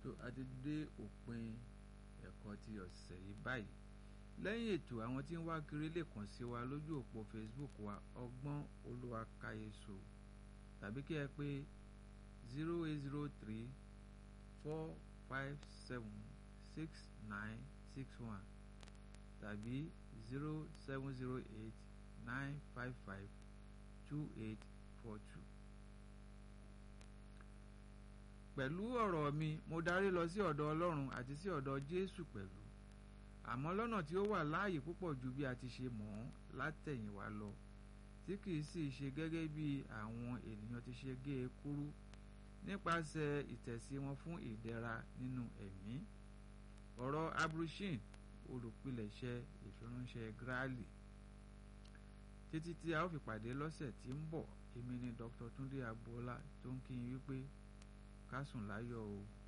tó a ti dé òpin ẹ̀kọ́ ti ọ̀sẹ̀ yìí báyìí lẹ́yìn ètò àwọn tí ń wá kiri lè kàn sí wa lójú òpó Facebook wa ọgbọ́n olúwakáyéso tàbí kí ẹ pé zero eight zero three four five seven six nine six one tàbí zero seven zero eight nine five five two eight four two. pẹ̀lú ọ̀rọ̀ mi mo darí lọ sí ọ̀dọ̀ Ọlọ́run àti sí ọ̀dọ̀ Jésù pẹ̀lú àmọ́ lọ́nà tí ó wà láàyè púpọ̀ ju bí a ti ṣe mọ̀ ọ́n látẹ̀yìnwá lọ tí kìí sì ṣe gẹ́gẹ́ bí àwọn ènìyàn ti ṣe gé e kúrú nípasẹ̀ ìtẹ̀sí wọn fún ìdẹ̀ra nínú ẹ̀mí ọ̀rọ̀ abrushin olùpilẹ̀ṣẹ̀ ìfiránṣẹ́ Gráàlì títí tí a ó fi pàdé lọ́sẹ̀ tí ń bọ̀ èmi ni Dr. Túndé Agboola tó ń kí yín wípé ká sùn láyọ̀ o.